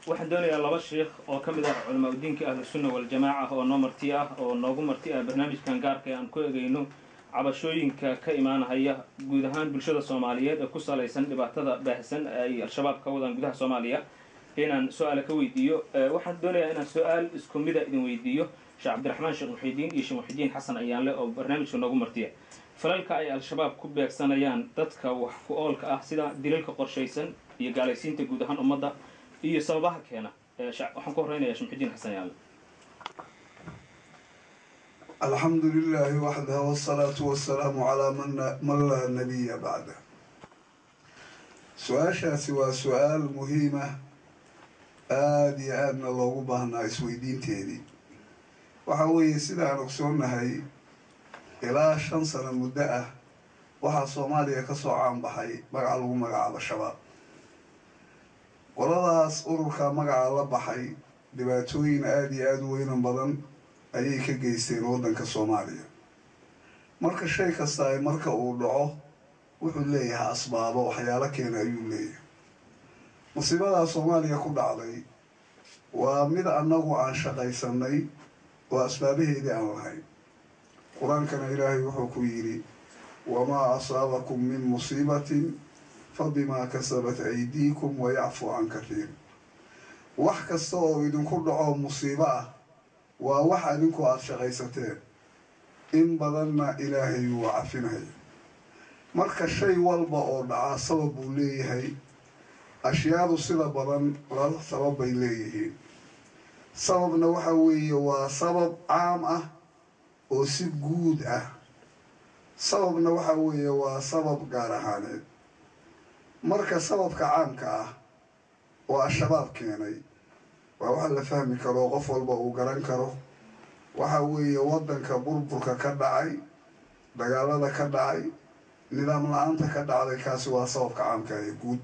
waxaan doonayaa laba sheikh oo ka mid ah culamaa udiinka ahlusunna waljamaaca oo noo marti ah oo noogu marti ah barnaamijkan gaarka ee aan ku egeyno cabashooyinka ka imaanahaya guud ahaan bulshada soomaaliyeed ee ku salaysan dhibaatada baahsan ay al-shabaab ka wadaan gudaha soomaaliya inaan su-aala ka weydiiyo waxaan doonayaa inaan su-aal isku mida idin weydiiyo sheekh cabdiraxmaan sheekh muxidiin iyo sheekh muxidiin xasan ayaanle oo barnaamijka noogu martiya falalka ay al-shabaab ku beegsanayaan dadka wax ku oolka ah sida dilalka qorshaysan iyo gaalaysiinta guud ahaan ummadda iyo sababaha keena waxaan ku horreynaya sheekh muxidiin xasan ayaanle alxamdu lilaahi waxdah wsalaatu wasalaamu calaa man laa nabiya bacda su-aashaasi waa su-aal muhiima aada iyo aadna loogu baahnaa isweydiinteedii waxaa weeye sidaan ogsoonnahay ilaa shan sano muddo ah waxaa soomaaliya kasoo caanbaxay magaca lagu magacaabo shabaab qoladaas ururka magaca la baxay dhibaatooyin aada iyo aada u weynan badan ayay ka geysteen waddanka soomaaliya marka shay kasta ay marka uu dhaco wuxuu leeyahay asbaabo waxyaalo keena ayuu leeyahay musiibadaa soomaaliya ku dhacday waa mid annagu aan shaqaysanay oo asbaabaheedii aan lahayn qur-aankana ilaahay wuxuu ku yidhi wamaa asaabakum min musiibatin fa bimaa kasabat aydiikum wayacfu can kathiir wax kasta oo idinku dhaco musiibo ah waa wax adinku aada shaqaysateen in badanna ilaahay wuu cafinaya marka shay walba oo dhaca sabab buu leeyahay ashyaadu sida badan laba sabab bay leeyihiin sababna waxa weeye waa sabab caam ah oo si guud ah sababna waxa weeye waa sabab gaar ahaaneed marka sababka caamka ah oo al-shabaab keenay waa waxa la fahmi karo qof walba uu garan karo waxa weeye waddanka burburka ka dhacay dagaalada ka dhacay nidaam la-aanta ka dhacday kaasi waa sababka caamka ee guud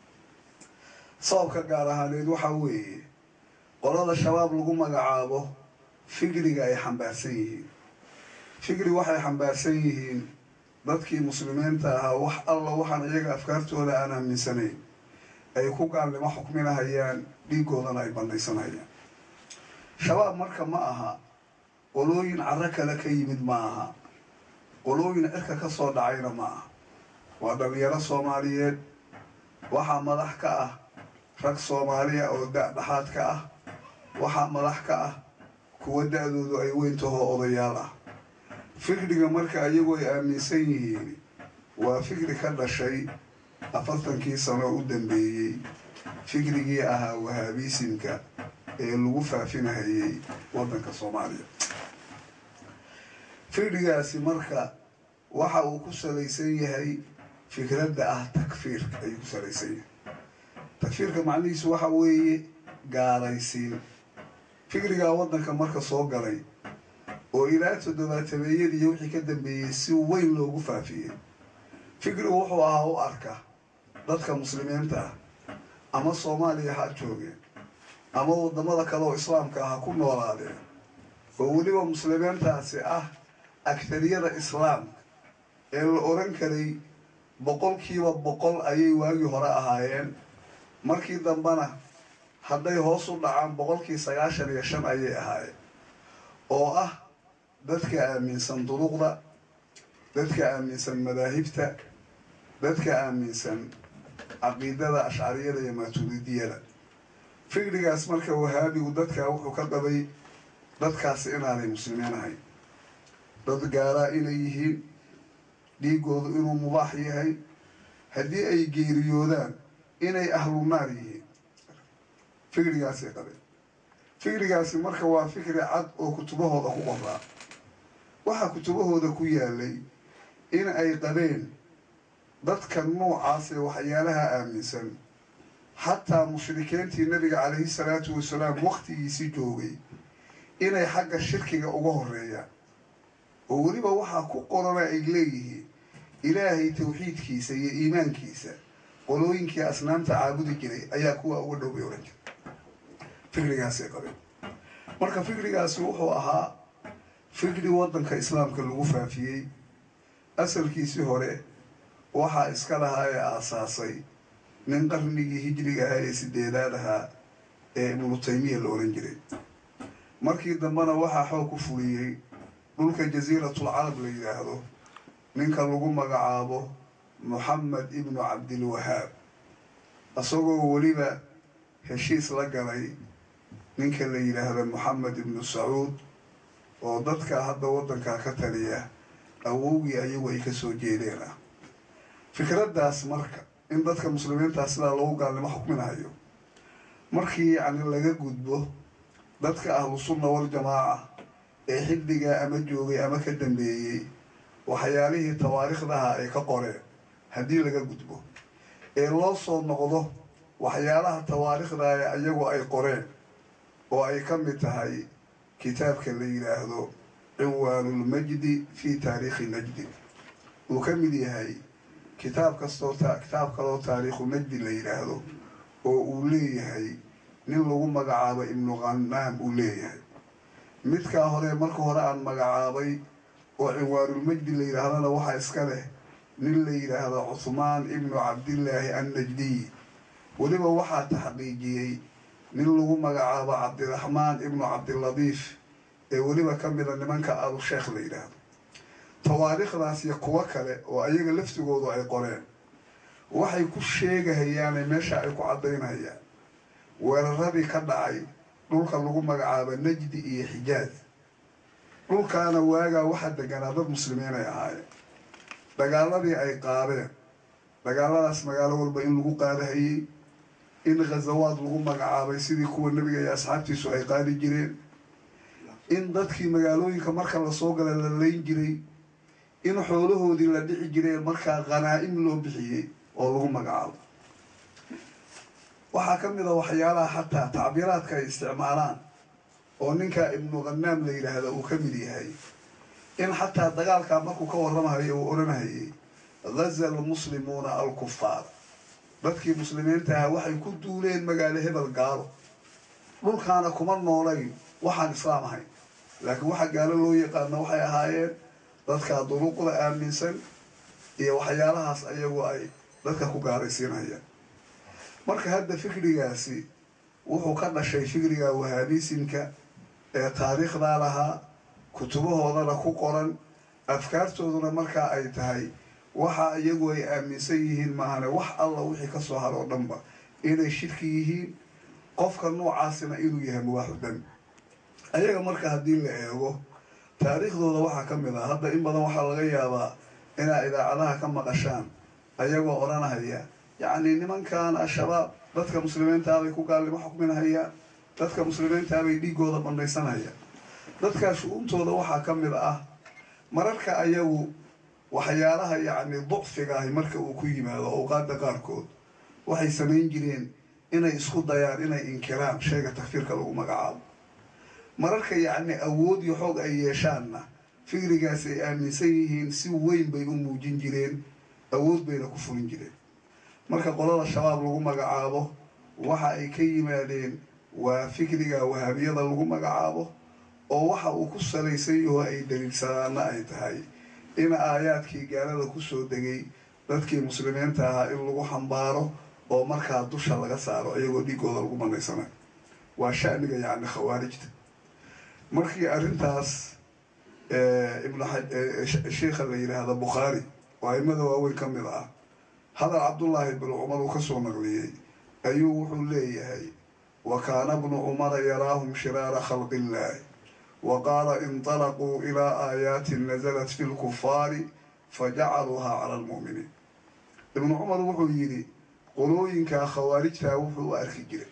sababka gaar ahaaneed waxa weeye qolada shabaab lagu magacaabo fikriga ay xambaarsan yihiin fikri waxay xambaarsan yihiin dadkii muslimiinta ahaa wax alla waxaan iyaga afkaartooda aan aaminsanayn ay ku gaalnimo xukminahayaan dhiigoodana ay bandhaysanayaan shabaab marka ma aha qolooyin carro kale ka yimid ma aha qolooyin cirka ka soo dhacayna ma aha waa dhalinyaro soomaaliyeed waxaa madax ka ah rag soomaaliya oo da-dhaxaad ka ah waxaa madax ka ah kuwa da-doodu ay weyntahoo odayaal ah fikriga marka iyagu ay aaminsan yihiin waa fikri ka dhashay afartankii sano u dambeeyey fikrigii ahaa wahaabiisimka ee lagu faafinahayay waddanka soomaaliya fikrigaasi marka waxa uu ku salaysan yahay fikradda ah takfiirka ayuu ku salaysan yahay takfiirka macnihiisu waxa weeye gaalaysiin fikrigaa waddanka marka soo galay oo ilaa toddobaatameeyadiiyo wixii ka dambeeyey si weyn loogu faafiyey fikrigu wuxuu ahaa u arka dadka muslimiinta ah ama soomaaliya ha joogeen ama waddamada kale oo islaamka ah ha ku noolaadeen oo weliba muslimiintaasi ah agtariyada islaamka ee la oran karay boqolkiiba boqol ayay waagii hore ahaayeen markii dambena hadday hoos u dhacaan boqolkii sagaashan iyo shan ayay ahaayeen oo ah dadka aaminsan duruqda dadka aaminsan madaahibta dadka aaminsan caqiidada ashcariyada iyo maaturidiyada fikrigaas marka wahaabigu dadkaa wuxuu ka qabay dadkaasi inaanay muslimiin ahayn dad gaalaa inay yihiin dhiigoodu inuu mubaax yahay haddii ay geeriyoodaan inay ahlu naar yihiin fikrigaasay qabeen fikrigaasi marka waa fikri cad oo kutubahooda ku qoraa waxaa kutubahooda ku yaalay in ay qabeen dadka noocaas ee waxyaalaha aaminsan xataa mushrikiintii nabiga calayhi salaatu wasalaam waktigiisi joogay inay xagga shirkiga uga horeeyaan oo weliba waxaa ku qorana ay leeyihiin ilaahay tawxiidkiisa iyo iimaankiisa qolooyinkii asnaamta caabudi jiray ayaa kuwa uga dhow bay ohan jira fikrigaasay qabeen marka fikrigaasi wuxuu ahaa fikri waddanka islaamka lagu faafiyey asalkiisii hore waxaa iska lahaa ee aasaasay nin qarnigii hijriga ahaa ee sideedaad ahaa ee ibnu taymiya la ohan jiray markii dambena waxaa xoog ku fuliyey dhulka jasiiratul carab la yidhaahdo ninka lagu magacaabo moxamed ibnu cabdilwahaab isagoo weliba heshiis la galay ninka la yidhaahdo moxamed ibnu sacuud oo dadka hadda waddankaa ka taliya awowgii ayagu ay kasoo jeedeen ah fikraddaas marka in dadka muslimiintaa sidaa loogu gaalnimo xukminayo markii yacni laga gudbo dadka ahlu sunna waljamaaca ee xilligaa ama joogay ama ka dambeeyey waxyaalihii tawaariikhdaha ay ka qoreen haddii laga gudbo ee loo soo noqdo waxyaalaha tawaariikhda ee iyagu ay qoreen oo ay ka mid tahay kitaabka la yidhaahdo cinwaanulmajdi fi taariikhi najdi uu ka mid yahay kitaab kastoo kitaab kaloo taariikhu najdi la yidhaahdo oo uu leeyahay nin lagu magacaabo ibnu qanaam uu leeyahay midkaa hore marka hore aan magacaabay oo cinwaanulmajdi la yidhaahdana waxaa iska leh nin la yidhaahdo cuhmaan ibnu cabdillaahi annajdiy weliba waxaa taxqiijiyey nin lagu magacaabo cabdiraxmaan ibnu cabdiladiif ee weliba ka mida nimanka abu sheekh la yidhaahdo tawaariikhdaas iyo kuwo kale oo ayaga laftigoodu ay qoreen waxay ku sheegahayaane meesha ay ku caddaynayaan weeraradii ka dhacay dhulka lagu magacaabo najdi iyo xijaaj dhulkaana waagaa waxaa deganaa dad muslimiin ay ahaayeen dagaaladii ay qaadeen dagaaladaas magaalo walba in lagu qaadahayey in khazawaad lagu magacaabay sidii kuwa nebiga iyo asxaabtiisu ay qaadi jireen in dadkii magaalooyinka marka lasoo gala la layn jiray in xoolahoodii la dhici jireen markaa khanaa-im loo bixiyey oo lagu magacaabo waxaa ka mid a waxyaalaha xataa tacbiiraadka ay isticmaalaan oo ninka ibnu khanaam la yidhaahda uu ka mid yahay in xataa dagaalkaa markuu ka warramahayo uu odhanhayay ghaza almuslimuuna alkufaar dadkii muslimiinta ahaa waxay ku duuleen magaalo hebel gaalo dhulkaana kuma noolayn waxaan islaam ahayn laakiin waxa gaalo loo yaqaano waxay ahaayeen dadkaa duruuqda aaminsan iyo waxyaalahaas ayagu ay dadka ku gaalaysiinayaan marka hadda fikrigaasi wuxuu ka dhashay fikriga wahaabisimka ee taariikhdaa lahaa kutubahoodana ku qoran afkaartooduna markaa ay tahay waxa iyagu ay aaminsan yihiin maahane wax alla wixii kasoo haro oo dhanba inay shirki yihiin qofka noocaasina inuu yahay mubaaxu dami ayaga marka haddii la eego taariikhdooda waxaa ka mid ah hadda in badan waxaa laga yaabaa inaa idaacadaha ka maqashaan ayagoo odhanahaya yacni nimankan al-shabaab dadka muslimiintaabay ku gaalnimo xukminahayaan dadka muslimiintaabay dhiigooda bandhaysanayaan dadkaa shu-uuntooda waxaa ka mid ah mararka ayagu waxyaalaha yacni ducfiga ahi marka uu ku yimaado awqaada qaarkood waxay samayn jireen inay isku dayaan inay inkiraan shayga takfiirka lagu magacaabo mararka yacni awood iyo xoog ay yeeshaanna fikrigaas ay aaminsan yihiin si weyn bay u muujin jireen awood bayna ku fulin jireen marka qolada shabaab lagu magacaabo waxa ay ka yimaadeen waa fikriga wahaabiyada lagu magacaabo oo waxa uu ku salaysan yaho ay daliilsadaana ay tahay in aayaadkii gaalada kusoo degay dadkii muslimiinta ahaa in lagu xambaaro oo markaa dusha laga saaro iyagoo dhiigooda lagu banaysanayo waa shaniga yacni khawaarijta markii arrintaas ibnu sheikha la yidhaahda bukhaari oo aimada waaweyn ka mid ah hadal cabdullaahi bnu cumar uu kasoo naqliyey ayuu wuxuu leeyahay wa kaana bnu cumara yaraahum shiraara khalqi illaahi wa qaala inطalaquu ilaa aayaatin nasalat fi lkufaari fajacaluuhaa cala almu'miniin ibnu cumar wuxuu yidhi qolooyinkaa khawaarijtaa wuxuu u arki jiray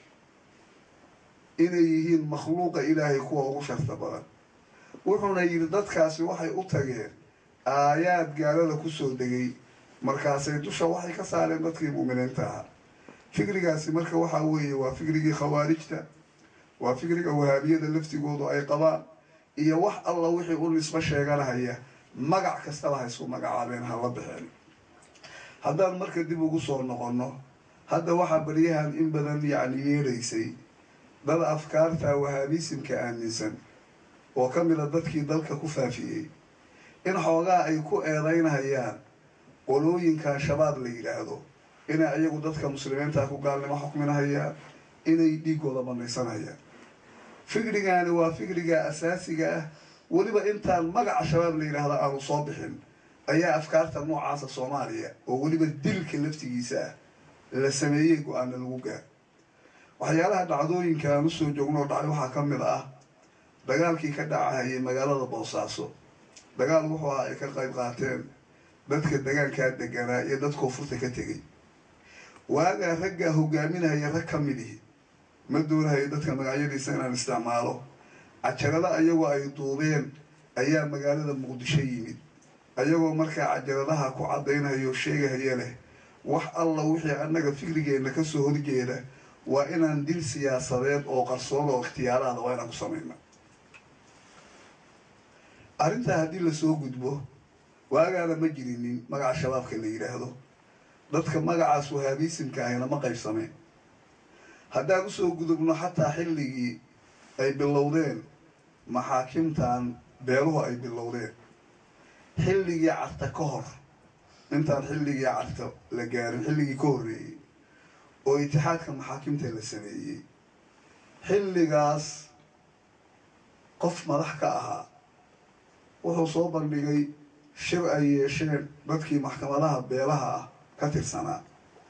inay yihiin makhluuqa ilaahay kuwa ugu sharta badan wuxuuna yidhi dadkaasi waxay u tageen aayaad gaalada kusoo degay markaasay dusha waxay ka saareen dadkii mu'miniinta ahaa fikrigaasi marka waxaa weeye waa fikrigii khawaarijta waa fikriga wahaabiyada laftigoodu ay qabaan iyo wax alla wixii u nisbo sheeganahaya magac kastaba ha isku magacaabeen ha la baxeen haddaan marka dib ugu soo noqonno hadda waxaa baryahan in badan yacni yeelaysay dad afkaarta wahaabisimka aaminsan oo ka mida dadkii dalka ku faafiyey in xoogaa ay ku eedaynahayaan qolooyinkan shabaab la yidhaahdo inay iyagu dadka muslimiinta ku gaalnimo xukminahayaan inay dhiigooda banaysanayaan fikrigaani waa fikriga asaasiga ah weliba intaan magaca shabaab la yidhaahda aanu soo bixin ayaa afkaarta noocaasa soomaaliya oo weliba dilka laftigiisa ah la sameeyey go-aana lagu gaar waxyaalaha dhacdooyinka aan usoo joognoo dhacay waxaa ka mid ah dagaalkii ka dhacahayay magaalada boosaaso dagaal wuxuu ahaa ay ka qayb qaateen dadka degaankaa deganaa iyo dad koonfurta ka tegay waagaa raggaa hogaaminaya rag ka mid ihi ma doonahayo dadka magacyadiisa inaan isticmaalo cajarada ayagoo ay duubeen ayaa magaalada muqdisho yimid ayagoo markaa cajaradaha ku caddaynhayo sheegahaya leh wax alla wixii annaga fikrigeenna kasoo horjeeda waa inaan dil siyaasadeed oo qarsoon oo ikhtiyaaraada waa inaan ku samayna arrintaa haddii lasoo gudbo waagaana ma jirinin magaca shabaabka la yidhaahdo dadka magacaas wahaabiisimka ahina ma qaybsameen haddaan usoo gudubno xataa xilligii ay bilowdeen maxaakimtan beeluhu ay bilowdeen xilligii carta ka hor intaan xilligii carta la gaarin xilligii ka horreeyey oo itixaadka maxaakimta la sameeyey xilligaas qof madax ka ahaa wuxuu soo bandhigay shir ay yeesheen dadkii maxkamadaha beelaha ah ka tirsanaa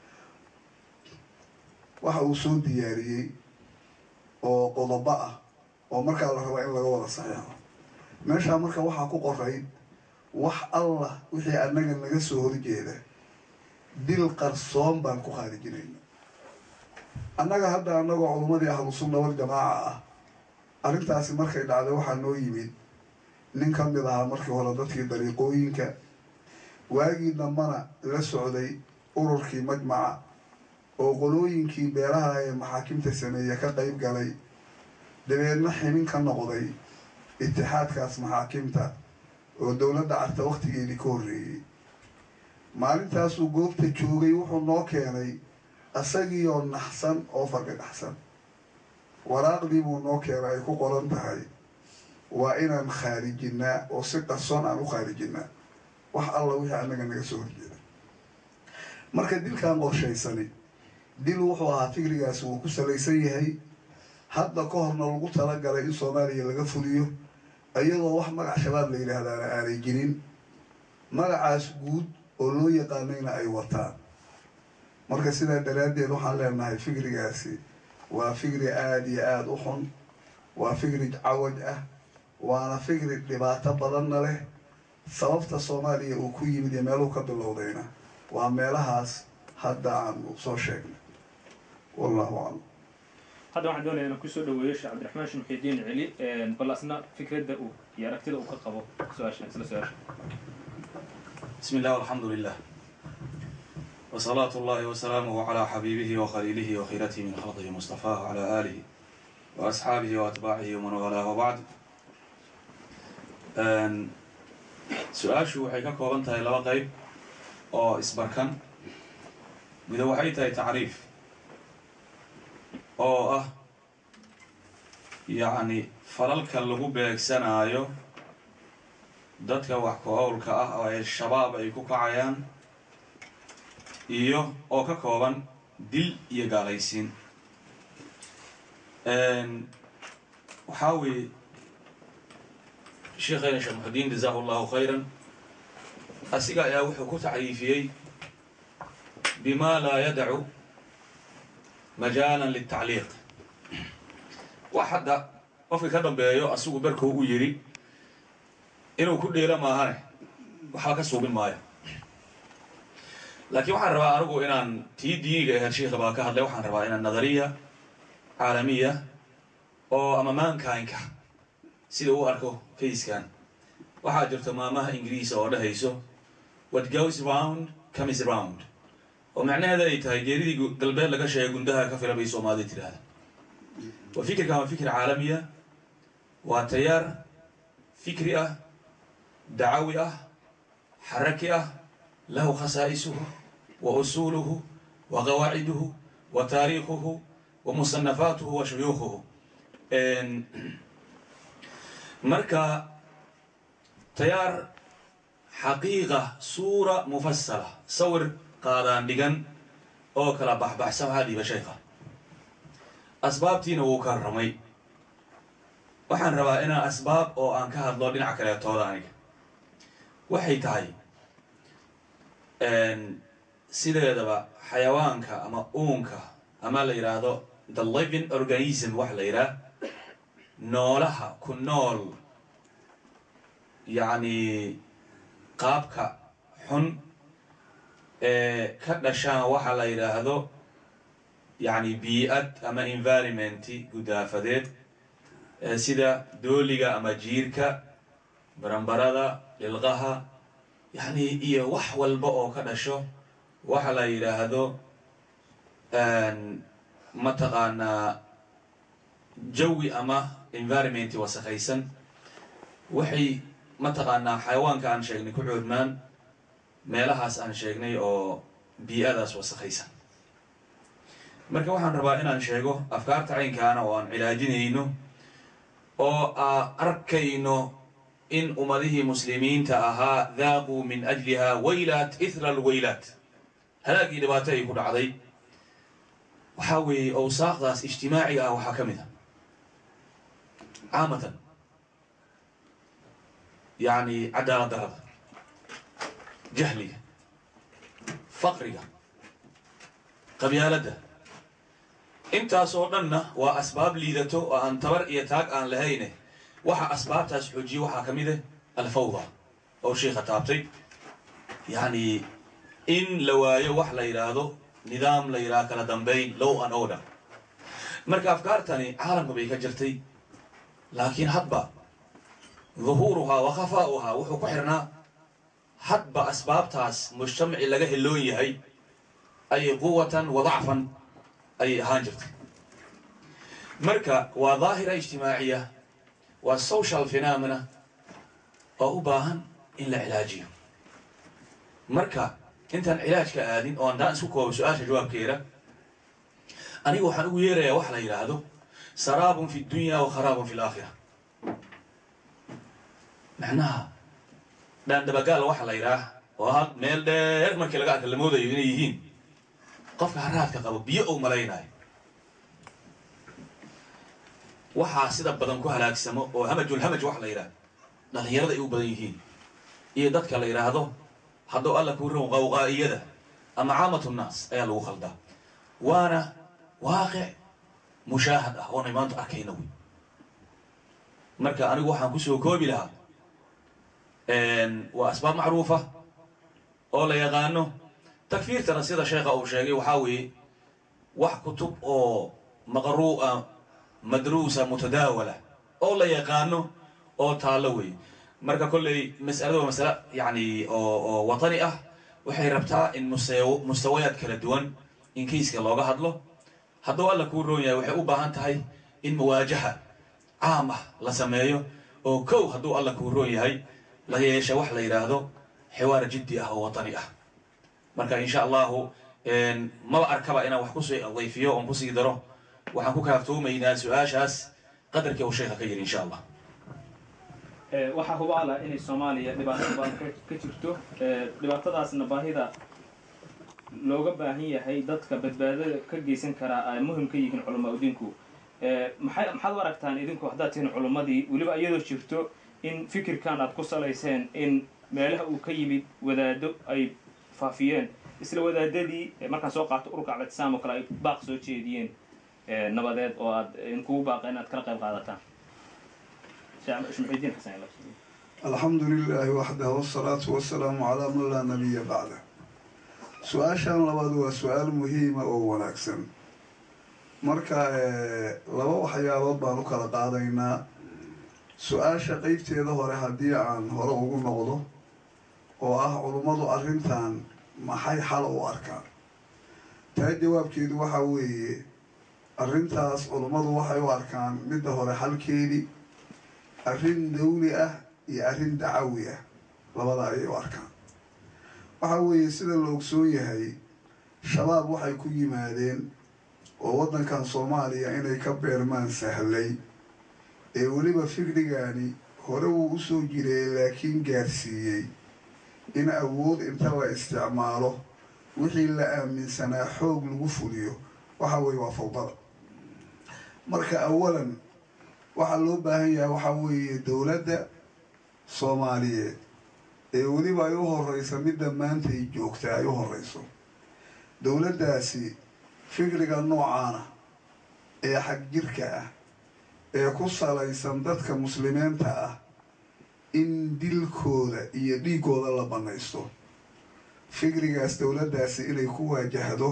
waxa uu soo diyaariyey oo qodobo ah oo markaa la rabaa in laga wada saxeexo meeshaa marka waxaa ku qoray wax allah wixii annaga naga soo horjeeda dil qarsoon baan ku khaarijinayna annaga hadda annagoo culummadii ahlu sunna wal jamaaca ah arrintaasi markay dhacday waxaa noo yimid nin ka mid ahaa markii hore dadkii dariiqooyinka waagii dambana la socday ururkii majmaca oo qolooyinkii beelaha ee maxaakimta sameeye ka qayb galay dabeedna ximin ka noqday itixaadkaas maxaakimta oo dowladda carta wakhtigeedii ka horreeyey maalintaasuu goobta joogay wuxuu noo keenay isagiioo naxsan oo fargagaxsan waraaqdii buu noo keenay ay ku qoran tahay waa inaan khaarijinaa oo si qarsoon aan u khaarijinaa wax alla wixii annaga naga soo horjeeda marka dilkan qorshaysani dil wuxuu ahaa fikrigaasi wuu ku salaysan yahay hadda ka horna lagu talagalay in soomaaliya laga fuliyo iyadoo wax magac shabaab la yidhaahdaana aanay jirin magacaas guud oo loo yaqaanayna ay wataan marka sidaa daraaddeed waxaan leenahay fikrigaasi waa fikri aada iyo aada u xun waa fikri cawaj ah waana fikri dhibaato badanna leh sababta soomaaliya uu ku yimid iyo meeluhu ka bilowdayna waa meelahaas hadda aanu soo sheegnay wallahu aclam hadda waxaan doonaya inaan kusoo dhaweeyo sheekh cabdiraxmaan sheekh muxidiin celi bal asna fikradda uu iyo aragtida uu ka qabo su-aashan isla su-aasha بسم الله والحمد لله وصلاة الله وسلامه على حبيبه وخليله وخيرته من خلقه مصطفاه على آله وأصحابه وأتباعه ومن والاه وبعد su-aashu waxay ka kooban tahay laba qeyb oo isbarkan mido waxay tahay tacriif oo ah yacni falalka lagu beegsanaayo dadka wax ku-owlka ah oo ay shabaab ay ku kacayaan iyo oo ka kooban dil iyo gaalaysiin waxaa weeye sheekheena sheekh muxudiin jazaahu llahu khayran asiga ayaa wuxuu ku tacriifiyey bima laa yadacu majaalan litacliiq wax hadda qofka ka dambeeyo asigu berkuu u yidhi inuu ku dheelo maahane waxba ka suubin maayo laakiin waxaan rabaa anigu inaan tii diiniga ahayd sheikha baa ka hadlay waxaan rabaa inaan nadariya caalamiya oo ama maankaynka sida uu arko fayskan waxaa jirta maamaha ingiriisa oo dhahayso what goes round comes round oo macnaheeda ay tahay geeridii galbeed laga sheegay gundaha ka fila bay soomaalida tidhaahda wa fikirkan waa fikir caalamiya waa tayaar fikri ah dacawi ah xaraki ah lahu khasaa'isuhu wa usuuluhu wa qawaaciduhu wa taariikhuhu wa musanafaatuhu wa shuyuukhuhu marka tayaar xaqiiqa suura mufasala sawir qaadaan dhigan oo kala baxbaxsan waxaa dhiiba sheekha asbaabtiina wuu ka ramay waxaan rabaa inaan asbaab oo aan ka hadlo dhinac kaleetooda aniga waxay tahay sideedaba xayawaanka ama uunka ama la yidhaahdo the living organism wax la yidhaah noolaha ku nool yacni qaabka xun ee ka dhashaan waxa la yidhaahdo yacni bii-ad ama environmenti gudaafadeed sida dooliga ama jiirka barambarada dhilqaha yacni iyo wax walba oo ka dhasho waxa la yidhaahdo mataqaanaa jawi ama environmenti wasakhaysan waxay mataqaanaa xayawaanka aan sheegnay ku cuurmaan meelahaas aan sheegnay oo bii-adaas wasakhaysan marka waxaan rabaa inaan sheego afkaarta caynkaana oo aan cilaajinayno oo aa arkayno in ummadihii muslimiinta ahaa daaquu min ajliha waylaat ithra alwaylaat halaagii dhibaato ay ku dhacday waxaa weeye awsaaqdaas ijtimaaciga ah waxaa ka mid a caamatan yacni cadaalad darada jahliga faqriga qabyaaladda intaas oo dhanna waa asbaab liidato oo aan tabar iyo taag aan lahayne waxa asbaabtaas xoojiye waxaa ka mid ah alfawda oo sheikha taabtay yacni in la waayo wax la yidhaahdo nidaam la yidhaha kala dambayn low an order marka afkaartani caalamka bay ka jirtay laakiin hadba duhuuruhaa wa khafaa'uhaa wuxuu ku xirnaa hadba asbaabtaas mujtamaci laga heloon yahay ayay quwatan wa dacfan ayay ahaan jirtay marka waa daahira ijtimaaciya waa social phenomena oo u baahan in la cilaajiyo marka intaan cilaajka aadin oo andaan isku koobo su-aasha jawaabkeeda aniga waxaan ugu yeerayaa wax la yidhaahdo saraabun fi dunya wa kharaabun fi laakhira macnaha dhaandabagaal waxa la yidhaah oo ha meel dheer markii laga arka la moodayo inay yihiin qofka haraadka qabo biyo ou malaynayo waxaa sida badan ku halaagsamo oo hamajulhamaj waxa la yidhaah dhalinyarada ay u badan yihiin iyo dadka la yidhaahdo hadduu alla kuu ron qawqaa'iyada ama caamatu nnaas ayaa lagu khaldaa waana waaqic mushaahad ah oonay maanta arkayna wey marka anigu waxaan kusoo koobi lahaa waa asbaab macruufa oo la yaqaano takfiirtana sida sheekha uu sheegay waxaa weeye wax kutub oo maqruu'a madruusa mutadaawala oo la yaqaano oo taallo weeye marka kolley mas'alada waa masale yacni oo oo watani ah waxay rabtaa in mustaw mustawayaad kala duwan in kayska looga hadlo hadduu alla kuu roon yahay waxay u baahan tahay in muwaajaha caam ah la sameeyo oo kow hadduu alla kuu roon yahay la yeesha wax la yidhaahdo xiwaar jiddi ah oo watani ah marka insha allahu maba arkaba inaan wax kusii dayfiyo oon kusii daro waxaan ku kaaftoomaynaa su-aashaas qadarkii uu sheekha ka yiri insha allah waxaa hubaala inay soomaaliya dhibaato badan ka jirto dhibaatadaasna baahida looga baahan yahay dadka badbaadada ka geysan karaa ay muhim ka yihiin culamaa udiinku maxay maxaad u aragtaan idinku haddaad tihiin culimmadii weliba iyadoo jirto in fikirkan aad ku salayseen in meelaha uu ka yimid wadaado ay faafiyeen isla wadaadadii markaan soo qaato ururka actisaam oo kale ay baaq soo jeediyeen nabadeed oo aad inkugu baaqa inaad kala qayb qaadataan shmuxidiin xasan alxamdu lilaahi waxdah wsalaatu wasalaamu calaa man laa nabiya bacda su-aashan labaad waa su-aal muhiima oo wanaagsan marka laba waxyaabood baan u kala qaadaynaa su-aasha qeybteeda hore haddii aan hore ugu noqdo oo ah culummadu arrintan maxay xal u arkaan taa jawaabkeedu waxaa weeye arrintaas culummadu waxay u arkaan midda hore xalkeedii arrin dawli ah iyo arrin dacawi ah labada ayay u arkaan waxaa weeye sida la ogsoon yahay shabaab waxay ku yimaadeen oo waddankan soomaaliya inay ka beermaan sahlay ee weliba fikrigaani hore wuu usoo jiray laakiin gaarsiiyey in awood inta la isticmaalo wixii la aaminsanaa xoog lagu fuliyo waxa weeye waa fawdada marka awalan waxaa loo baahan yahay waxaa weeye dowladda soomaaliyeed ee weliba ay u horeysa midda maanta ay joogta ay u horeyso dowladdaasi fikriga noocaana ee xag jirka ah ee ku salaysan dadka muslimiinta ah in dilkooda iyo dhiigooda la bannaysto fikrigaas dowladdaasi inay ku waajahdo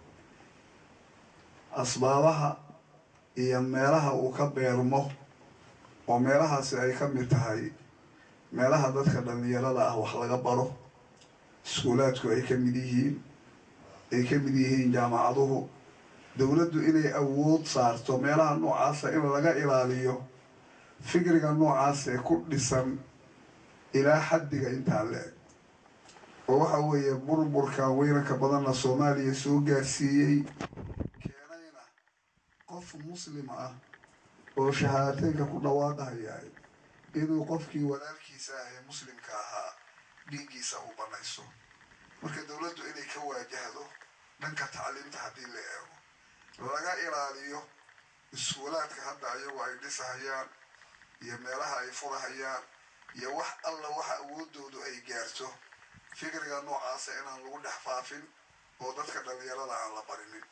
asbaabaha iyo meelaha uu ka beermo oo meelahaasi ay ka mid tahay meelaha dadka dhallinyarada ah wax laga baro iskuulaadku ay ka mid yihiin ay ka mid yihiin jaamacaduhu dowladdu inay awood saarto meelaha noocaasa in laga ilaaliyo fikriga noocaas ee ku dhisan ilaa xaddiga intaa le-eg oo waxa weeye burburka weynanka badanna soomaaliya soo gaarsiiyey keenayna qof muslim ah oo shahaadateynka ku dhawaaqahayahay inuu qofkii walaalkiisa ah ee muslimka ahaa dhiiggiisa uu bannayso marka dowladdu inay ka waajahdo dhanka tacliimta haddii la eego laga ilaaliyo iskuulaadka hadda ayagu ay dhisahayaan iyo meelaha ay furahayaan iyo wax alla waxa awoodoodu ay gaarto fikriga noocaasa inaan lagu dhex faafin oo dadka dhallinyarada aan la barinin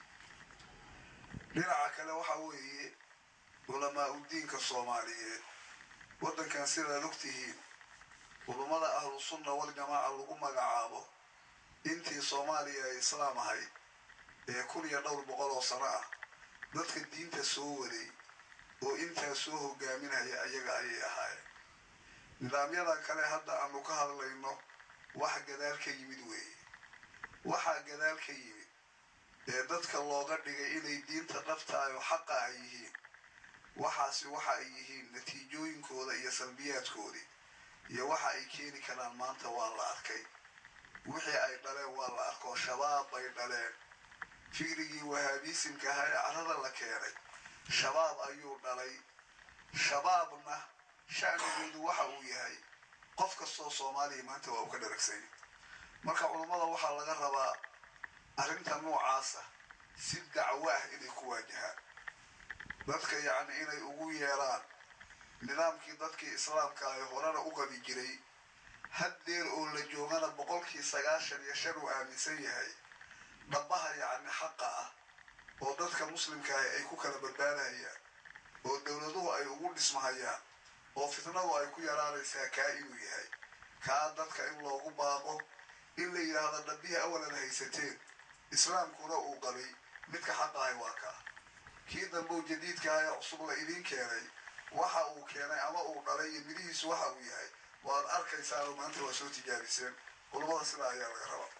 dhinaca kale waxa weeye culamaa udiinka soomaaliyeed waddankan sidaad ogtihiin culummada ahlu sunna wal jamaaca lagu magacaabo intii soomaaliya ay islaam ahayd ee kun iyo dhowr boqol oo sano ah dadka diinta soo waday oo intaa soo hogaaminaya ayaga ayay ahaayeen nidaamyadan kale hadda aanu ka hadlayno wax gadaal ka yimid weeye waxaa gadaal ka yimid ee dadka looga dhigay inay diinta dhabtahay oo xaqa ay yihiin waxaasi waxa ay yihiin natiijooyinkooda iyo salbiyaadkoodii iyo waxa ay keeni karaan maanta waa la arkay wixii ay dhaleen waa la arkoo shabaab bay dhaleen fikrigii wahaabiisimka ahaa ee carada la keenay shabaab ayuu dhalay shabaabna shacnigoodu waxa uu yahay qof kastoo soomaaliya maanta waa uu ka dharagsanya marka culummada waxaa laga rabaa arrinta noocaasa si dacwo ah inay ku waajahaan dadka yacni inay ugu yeeraan nidaamkii dadkii islaamka ay horena u qabi jiray haddeer oo la joogana boqolkii sagaashan iyo shan uu aaminsan yahay dhabaha yacni xaqa ah oo dadka muslimkaahi ay ku kala badbaadahayaan oo dowladuhu ay ugu dhismahayaan oo fitnadu ay ku yaraanaysaa kaa inuu yahay kaa dadka in loogu baaqo in la yidhaahdo dhabbihii awalan haysateen islaamkuna uu qabay midka xaqahay waa kaa kii dambow jadiidkaah ee cusub la idiin keenay waxa uu keenay ama uu dhalay iyo midihiisu waxa uu yahay waad arkaysaanoo maanta waa soo tijaabiseen culummada sidaa ayaa laga rabaa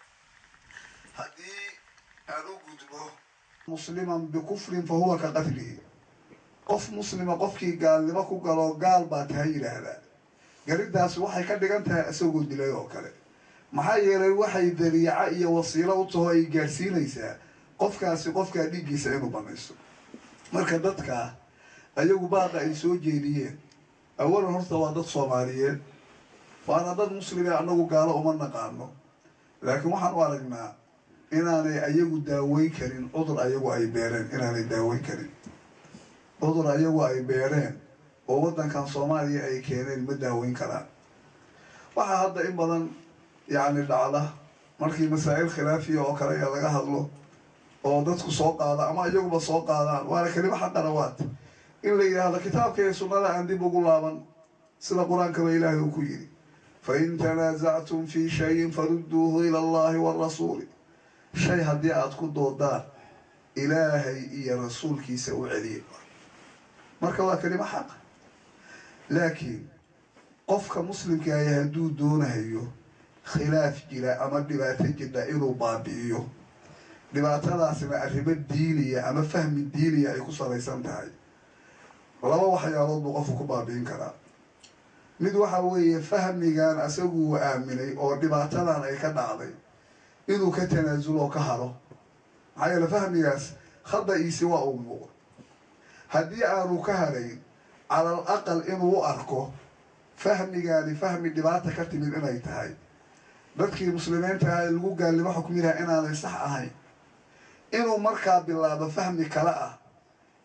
haddii aan u gudbo musliman bikufrin fa huwa ka qatlihi qof muslima qofkii gaalnimo ku galo gaal baa taha yidhaahdaa gariddaas waxay ka dhigan tahay isagoo dilay oo kale maxaa yeelay waxay dariica iyo wasiilo u taho ay gaadhsiinaysaa qofkaasi qofkaa dhiiggiisa inuu banaysto marka dadkaa ayagu baaqa ay soo jeediyeen awalan horta waa dad soomaaliyeed waana dad muslime annagu gaalo uma naqaano laakiin waxaan u aragnaa inaanay ayagu daaweyn karin cudur ayagu ay beereen inaanay daaweyn karin cudur ayagu ay beereen oo waddankan soomaaliya ay keeneen ma daaweyn karaan waxaa hadda in badan yacni dhacda markii masaa'il khilaafiya oo kale ee laga hadlo oo dadku soo qaada ama iyaguba soo qaadaan waana kelimo xaqanawaad in la yidhaahdo kitaabka iyo sunnada aan dib ugu laaban sida qur-aankaba ilaahay uu ku yidhi fain tanaasactum fii shayin farudduuhu ila allahi waarasuuli shay haddii aada ku doodaan ilaahay iyo rasuulkiisa u celiya marka waa kelimo xaqa laakiin qofka muslimkaahi hadduu doonahayo khilaaf jira ama dhibaato jidha inuu baabi'iyo dhibaatadaasna arrimo diiniya ama fahmi diiniya ay ku salaysan tahay laba waxyaalood buu qofku ku baabi'in karaa mid waxa weeye fahmigan asaguu aaminay oo dhibaatadan ay ka dhacday inuu ka tanaasulo oo ka haro maxaa yeele fahmigaas khada-iisi waa uu muuqo haddii aanu ka harayn calal aqal inuu u arko fahmigaani fahmi dhibaata ka timid inay tahay dadkii muslimiinta aha ee lagu gaalnimo xukminaha inaanay sax ahayn inuu markaa bilaabo fahmi kale ah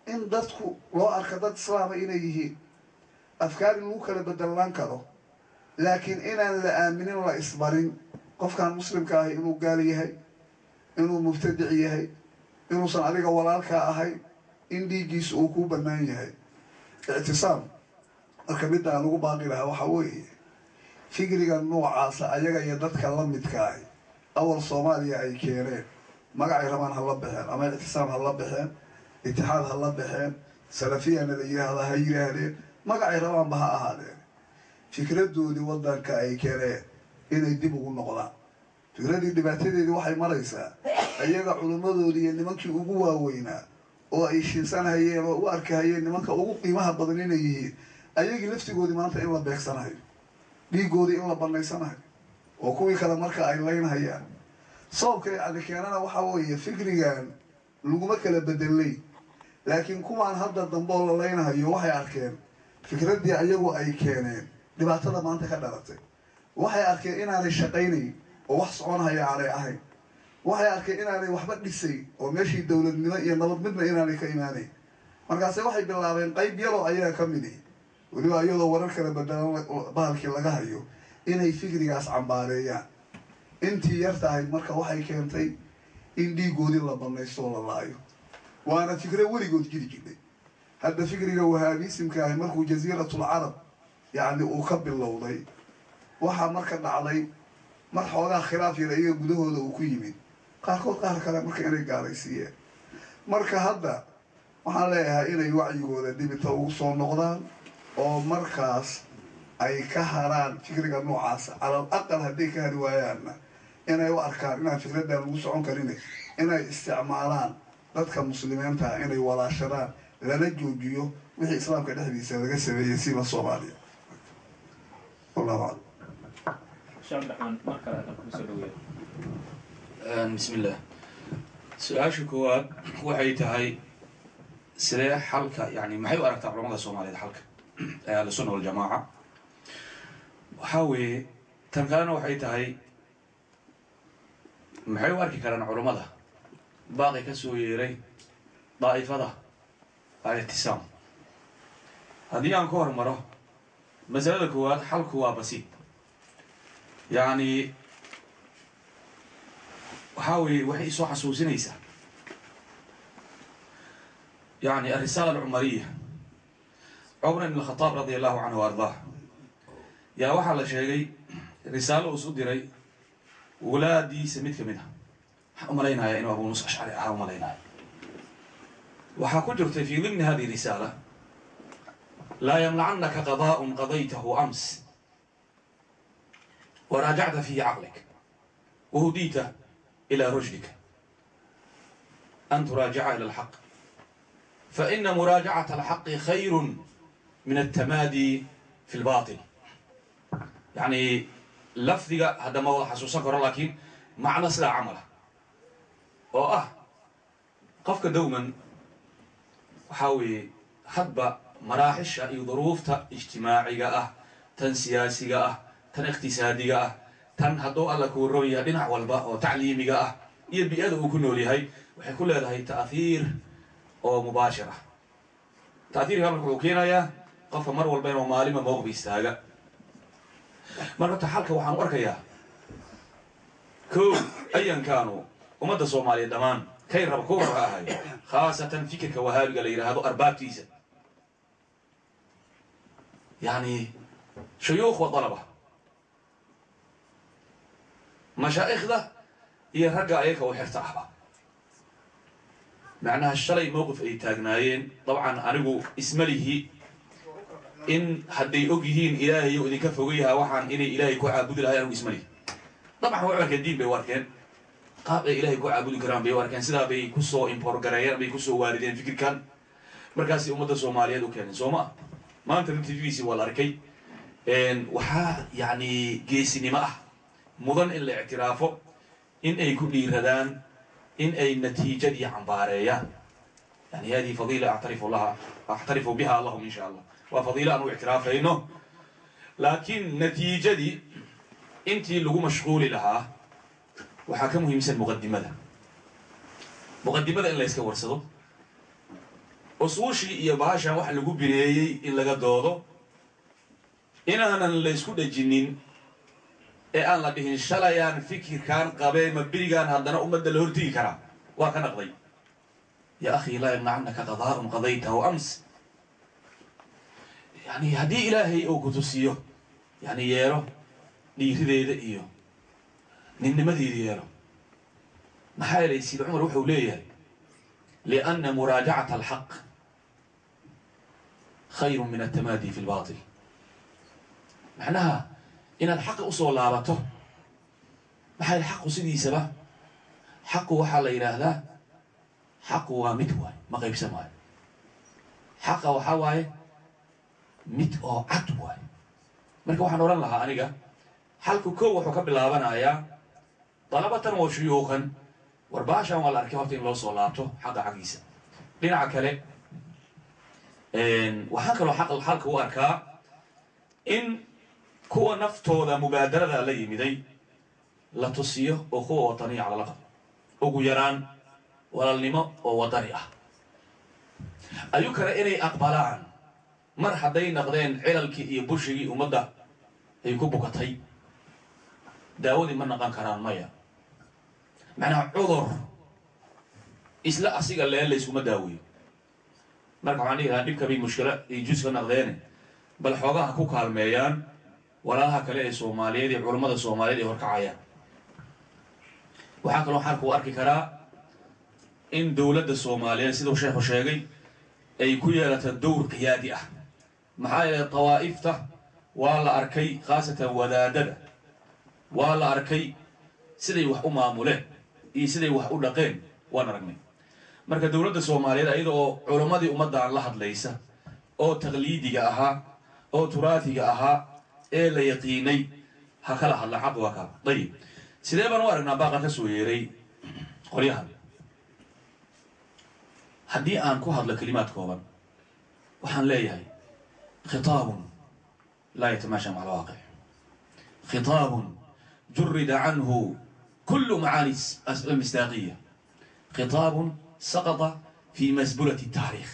in dadku loo arka dad islaama inay yihiin afkaar in lagu kala bedelaan karo laakiin inaan la aaminin la isbarin qofkan muslimka ahi inuu gaal yahay inuu mubtadic yahay inuusan adiga walaalkaa ahayn in dhiiggiisa uu ku bannaan yahay ictisaam marka midda aan ugu baaqi lahaa waxaa weeye fikriga noocaasa ayaga iyo dadka la midka ahi awal soomaaliya ay keeneen magacay rabaan ha la baxeen ama ictisaam ha la baxeen itixaad ha la baxeen salafiyana la yidhaahda ha yidhaahdeen magacay rabaanba ha ahaadeen fikradoodii waddanka ay keeneen inay dib ugu noqdaan fikradii dhibaatadeedii waxay maraysaa ayaga culimmadoodii iyo nimankii ugu waaweynaa oo ay shiinsanhayeen oo u arkahayeen nimanka ugu qiimaha badan inay yihiin ayagii laftigoodii maanta in la beegsanayo dhiigoodii in la banaysanayo oo kuwii kale marka ay laynhayaan sababka yacni keenana waxaa weeye fikrigan laguma kala bedelay laakiin kuwaan hadda dambe oo la laynhayo waxay arkeen fikraddii ayagu ay keeneen dhibaatada maanta ka dhalatay waxay arkeen inaanay shaqaynayn oo wax soconhaya aanay ahayn waxay arkeen inaanay waxba dhisay oo meeshii dowladnimo iyo nabad midna inaanay ka imaanayn markaase waxay bilaabeen qayb yaroo ayaga ka midi weliba iyadoo warar kala bedelan bahalkii laga hayo inay fikrigaas cambaareeyaan intii yar tahay marka waxay keentay in dhiigoodii la banaysto oo la laayo waana fikro weligood jiri jirnay hadda fikriga wahaabiisimka ahi markuu jasiiratul carab yacni uu ka bilowday waxaa marka dhacday mar xoogaa khilaaf yar iyaga gudahooda uu ku yimid qaarkood qaar kale marka inay gaalaysiiyeen marka hadda waxaan leeyahay inay wacyigooda dibita ugu soo noqdaan oo markaas ay ka haraan fikriga noocaasa calal aqal hadday ka hari waayaanna inay u arkaan inaan fikraddan lagu socon karin inay isticmaalaan dadka muslimiinta inay walaashadaan lana joojiyo wixii islaamka dhexdiisa laga sameeyey siba soomaaliya wallahu aclam sheekh abdiraxmaan mar kale adan kugu soo dhaweeya bismi illah su-aasha koowaad waxay tahay sidee xalka yani maxay u aragtaa culamada soomaaliyeed xalka ee ahlusunna waljamaaca waxaa weeye tan kalena waxay tahay maxay u arki karaan culammada baaqi ka soo yeeray daa'ifada al-ictisaam haddii aan ka hormaro masalada koowaad xalku waa basiid yacni waxaa weeye waxay soo xasuusinaysaa yani alrisaala alcumariya cumar ibn alkhataab radia allahu canhu wa ardaah yaa waxaa la sheegay risaalo uus u diray walaadiisa mid ka mid ah waxaan u malaynayaa inuu abu musa ashcari ahaa u malaynaya waxaa ku jirtay fi dimni hadihi risaala laa yamnacannaka qadaaءun qadaytahu ams waraajacta fihi caqlik wahudita إلى رشدك أن تراجع إلى الحق فإن مراجعة الحق خير من التمادي في الباطل يعني لفظك هذا ما وضح حسوسك لكن معنى سلا عمله oo ah qofka dowman waxaa weeye hadba maraaxisha iyo duruufta ijtimaaciga ah tan siyaasiga ah tan iqtisaadiga ah tan hadduu alla kuu roon yahay dhinac walba oo tacliimiga ah iyo bi-ada uu ku nool yahay waxay ku leedahay ta'hiir oo mubaashir ah ta'hiirka marka wuxuu keenayaa qofka mar walba inuu maalima mowqbi istaaga marka ta xalka waxaan u arkayaa kow ayankaanu ummadda soomaaliya dhammaan kay raba ku raba ahay khaasatan fikirka wahaabiga la yidhaahdo arbaabtiisa yani shuyuukh wa dalaba mashaa'ikhda iyo ragga ayaka u xirta ahba macnaha shalay mowqif ay taagnaayeen dabcan anigu ismalihi in hadday og yihiin ilaahayo idinka fogayaha waxaan inay ilaahay ku caabudi lahay anigu ismalihi dabcan way u arkeen diin bay u arkeen qaab ay ilaahay ku caabudi karaan bay u arkeen sidaa bay kusoo imporgareeyeen bay kusoo waarideen fikirkan markaasay ummadda soomaaliyeed u keeneen soo ma maanta tvgiisi waa la arkay waxaa yani geesinimo ah mudan in la ictiraafo in ay ku dhiiradaan in ay natiijadii cambaareeyaan yani hadihi fadiila actarifu laha actarifu biha allahum in sha allah waa fadiilo aan u ictiraafayno laakiin natiijadii intii lagu mashquuli lahaa waxaa ka muhiimsan muqadimada muqadimada in la yska warsado usuushii iyo baashan wax lagu bineeyey in laga doodo inaanan la ysku dhejinin ee aan la dhihin shalayaan fikirkaan qabee ma berigaan haddana ummadda la hortegi karaa waa ka naqday ya akhi laa yamnacannaka qadaa'un qadaytahu ams yani haddii ilaahay uu ku tusiyo yani yeelo dhiirideeda iyo ninnimadeeda yeelo maxaa yeelay sid cumar wuxuu leeyahay lianna muraajacata alxaq khayru min altamaadi fi lbatil macnaha inaad xaqa usoo laabato maxaa yidhi xaqu sidiisaba xaqu waxaa la yidhaahdaa xaqu waa mid waay ma qaybsan waayo xaqa waxaa waaye mid oo cad waay marka waxaan odhan lahaa aniga xalku kow wuxuu ka bilaabanayaa dalabatan wa shuyuukan war baashan waa la arkay horta in loo soo laabto xaqa xaggiisa dhinaca kale waxaan kaloo xaq xalka u arkaa in kuwa naftooda mubaadarada la yimiday la tusiyo oo kuwa wataniya lala qabo ugu yaraan walaalnimo oo wadani ah ayuu kale inay aqbalaan mar hadday naqdeen cilalkii iyo bushigii ummadda ay ku bukatay daawadii ma naqan karaan maya macnaha cudur isla asiga lee layskuma daaweeyo marka waxaan dhihi lahaa dhibka bay mushkilo ay jus ka naqdeene bal xoogaha ku kaalmeeyaan walaalaha kale ee soomaaliyeed iyo culammada soomaaliyeed ay horkacayaan waxaa kaloo xalka u arki karaa in dowladda soomaaliyeed siduu sheekhu sheegay ay ku yeelata dowr qiyaadi ah maxaa yeelay dawaa'ifta waa la arkay khaasatan wadaadada waa la arkay siday wax u maamuleen iyo siday wax u dhaqeen waan aragnay marka dowladda soomaaliyeed ayada oo culammadii ummaddan la hadlaysa oo taqliidiga ahaa oo turaatiga ahaa ee la yaqiinay ha kala hadla xaq waa kaa dayib sidee baan u aragnaa baaqa ka soo yeeray qolyahan haddii aan ku hadlo kelimaad kooban waxaan leeyahay khitaabun laa yatamaasha maca alwaaqic khitaabun jurida canhu kulu macaani almistaaqiya khitaabun saqata fi masbulati taariikh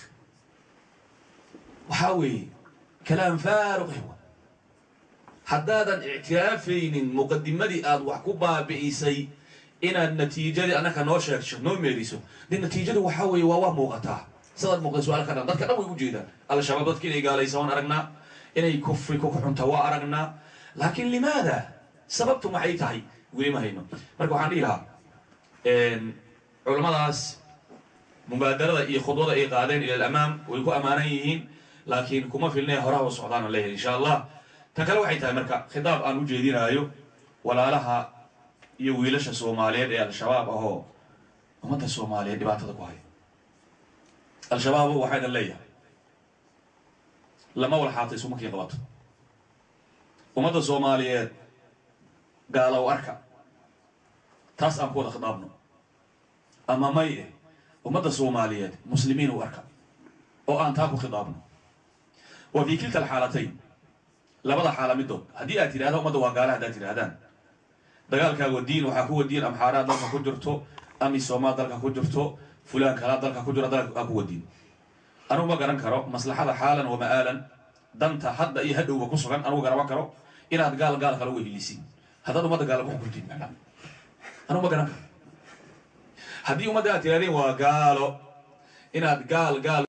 waxaa weeye kalaam faaruqih wa haddaadan ictiraafaynin muqadimadii aad wax ku baabi'isay inaad natiijadii annaka noo sheegto noo meeriso de natiijadu waxaa weeye waa waa muuqataa sidaad muuqda su-aal ka dhan dadka dhan way u jeedaan al-shabaab dadka inay gaalaysa waan aragnaa inay kufri ku xunta waa aragnaa laakiin limaada sababtu maxay tahay weli ma hayno marka waxaan dhihi lahaa culammadaas mubaadarada iyo khudwada ay qaadeen ila alamaam way ku ammaanan yihiin laakiin kuma filnee horaha u socdaana leeyahay insha allah tan kale waxay tahay marka khitaab aan u jeedinaayo walaalaha iyo wiilasha soomaaliyeed ee al-shabaab ahoo ummadda soomaaliyeed dhibaatada ku haya al-shabaab waxayna leeyahay lama walxaatay sumakii qabato ummadda soomaaliyeed gaalow arka taas aan ku wada khitaabno ama may eh ummadda soomaaliyeed muslimiin u arka oo aan taa ku khitaabno wa fii kilta alxaalatayn labada xaala midood haddii aad tidhahda ummadda waa gaala haddaad tidhahdaan dagaalkaaga diin waxaa kuwa diin amxaaraa dalka ku jirto amisomaa dalka ku jirto fulaan kalaa dalka ku jiro dalka kuwa diin anugu ma garan karo maslaxada xaalan wa ma'aalan danta hadda iyo hadhowba ku sugan anugu garaban karo inaad gaal gaal kale uga hilisin haddaad ummadda gaala ku xukuntiin macnaa anugu ma garan karo haddii ummadda aad tirahdeen waa gaalo inaad gaal gaal